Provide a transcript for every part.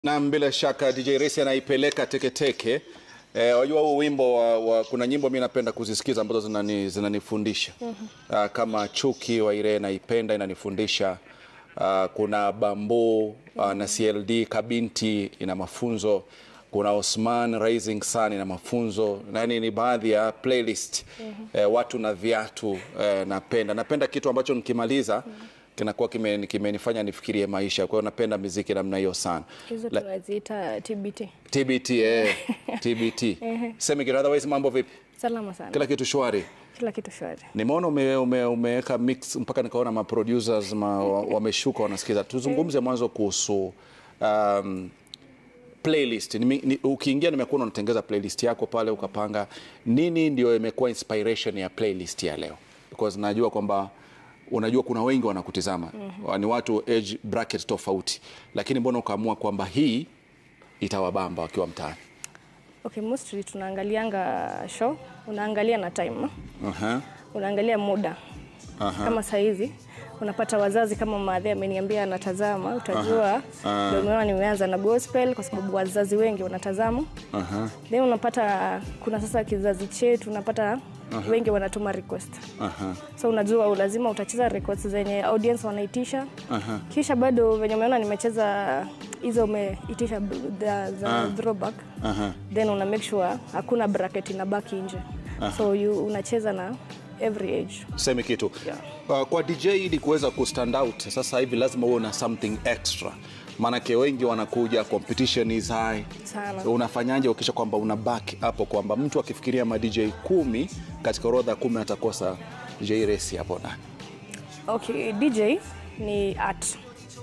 Naam, bila shaka DJ Resi anaipeleka teketeke. Eh, wajua huu wimbo wa, wa, kuna nyimbo mimi napenda kuzisikiza ambazo zinani, zinanifundisha Ah, kama Chuki wa Irene naipenda inanifundisha. Ah, kuna Bambo ah, na CLD Kabinti ina mafunzo. Kuna Osman Rising Sun ina mafunzo. Nani ni baadhi ya playlist eh, watu na viatu eh, napenda napenda kitu ambacho nikimaliza kinakuwa kime- kimenifanya nifikirie maisha. Kwa hiyo napenda muziki namna hiyo sana. hizo La- tunaziita TBT. TBT eh, TBT. Semi kitu otherwise mambo vipi? Salama sana, Kila kitu shwari. kila kitu shwari. Nimeona ume, ume, umeweka mix mpaka nikaona ma producers ma, wa- wameshuka wanasikiza. Tuzungumze mwanzo kuhusu um, playlist. Nimi, ni, ukiingia nimekuona unatengeza playlist yako pale ukapanga nini ndio imekuwa inspiration ya playlist ya leo? Because najua kwamba unajua kuna wengi wanakutizama. Ni watu age bracket tofauti. Lakini mbona ukaamua kwamba hii itawabamba wakiwa mtaani? Okay, mostly tunaangalianga show, unaangalia na time, Aha. unaangalia muda kama saizi unapata wazazi kama maadhi ameniambia anatazama, utajua ndio umeona nimeanza na gospel kwa sababu wazazi wengi wanatazama. Aha. Then unapata kuna sasa kizazi chetu unapata wengi wanatuma request. Aha. So unajua lazima utacheza records zenye audience wanaitisha. Kisha bado venye umeona nimecheza hizo umeitisha b- za, za throwback. Aha. Then una make sure hakuna bracket inabaki nje. So you unacheza na every age. Semi kitu Yeah. uh, kwa DJ ili kuweza kustand out sasa hivi lazima uwe na something extra, maanake wengi wanakuja, competition is high Sana. Unafanyaje ukisha kwamba una back hapo kwamba mtu akifikiria ma DJ kumi katika orodha kumi atakosa DJ Resi hapo ndani? Okay, DJ ni art.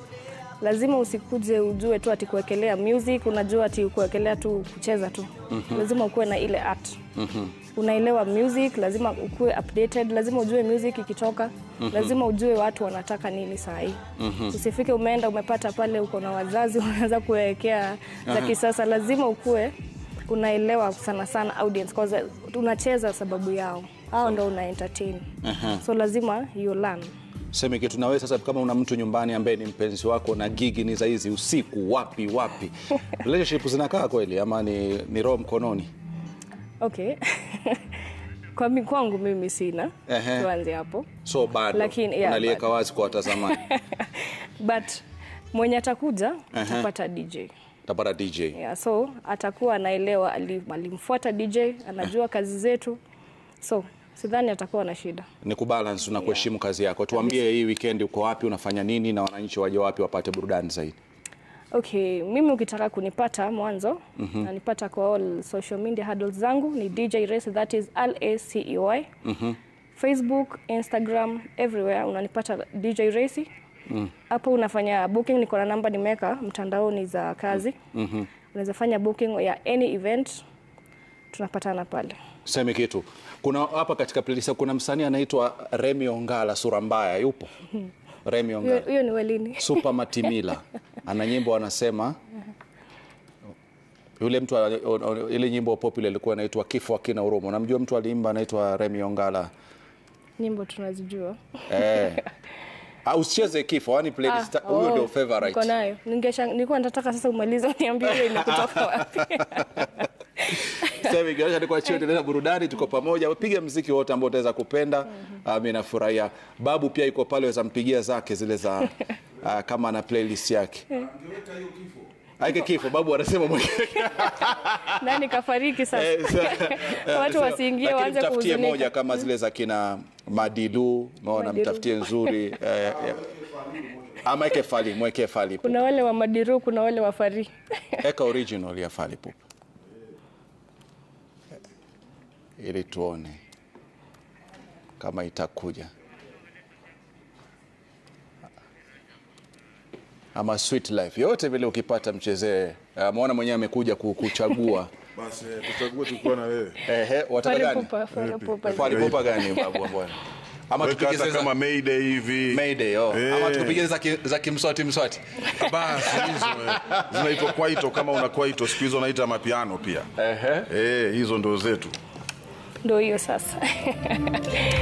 Lazima usikuje ujue tu ati kuwekelea music, unajua ati kuwekelea tu kucheza tu. Lazima ukuwe na ile art. Unaelewa music, lazima ukuwe updated, lazima ujue music ikitoka, lazima ujue watu wanataka nini saa hii. Usifike umeenda umepata pale uko na wazazi unaanza kuwekea za kisasa, lazima ukuwe unaelewa sana sana audience cause unacheza sababu yao. Hao ndo una entertain. So lazima you learn. Semi kitu na wewe sasa, kama una mtu nyumbani ambaye ni mpenzi wako na gigi ni za hizi usiku, wapi wapi, relationship zinakaa kweli ama ni, ni roho mkononi? Okay. Kwa mi, kwangu mimi sina. Ehe. Tuanze hapo. So bado Lakini, yeah, unaliweka bado. wazi kwa watazamaji, But mwenye atakuja atapata DJ. tapata DJ Yeah, so atakuwa anaelewa ali- alimfuata DJ, anajua kazi zetu. So sidhani atakuwa na shida. ni kubalance na kuheshimu kazi yako. Tuambie hii weekend uko wapi, unafanya nini na wananchi waje wapi wapate burudani zaidi? Okay, mimi ukitaka kunipata mwanzo nanipata kwa all social media handles zangu ni DJ Race, that is L A C E Y. Facebook, Instagram, everywhere unanipata DJ Race. Hapo unafanya booking, niko na namba nimeweka mtandaoni za kazi. Unaweza fanya booking ya any event, tunapatana pale. Semi kitu, kuna hapa katika playlist kuna msanii anaitwa Remi Ongala, sura mbaya, yupo Remi Hiyo Ongala, hiyo ni welini. Super Matimila, ana nyimbo anasema yule mtu ana- o- o- ile nyimbo popular ilikuwa inaitwa kifo hakina huruma. Unamjua mtu aliimba anaitwa Remi Ongala? Nyimbo tunazijua. Eh. Ah, usicheze kifo, yani playlist Ah, huyo oh, ndio Niko favorite. nayo. Ningesha nilikuwa nataka sasa umalize uniambie hiyo imekutoka wapi. Sasa hivi kionyesha niko chini tena burudani, tuko pamoja. Piga mziki wote ambao utaweza kupenda. Ah, Mimi nafurahia. Babu pia yuko pale, waweza mpigia zake zile za ah, kama ana playlist yake. Aike kifo, babu anasema mwenyewe. Nani kafariki sasa? Eh, sa- eh, Watu sa- wasiingie lakini waanze mtafutie kuhuzunika. moja kama zile za kina Madilu, umeona, Madilu. mtafutie nzuri eh, eh. ama eke fali, mweke fali. Kuna wale wa Madiru, kuna wale wa Fari. Eka original ya Fally Ipupa ili tuone kama itakuja ama Sweet Life, yote vile ukipata mchezee. Ameona mwenyewe amekuja ku- kuchagua. Basi eh, tuchague tukiwa na wewe. Ehe, wataka Fari gani? Pupa, Fari Pupa. Fally Ipupa gani babu bwana? Ama Weka tupige hata zile kama za Mayday hivi. Mayday, oh. Eh. Ama tukupige za ki- za kimswati mswati. Basi hizo eh, zinaitwa kwaito kama una kwaito siku hizo naita mapiano pia. Ehe. Eh, hizo ndo zetu. Ndio hiyo sasa.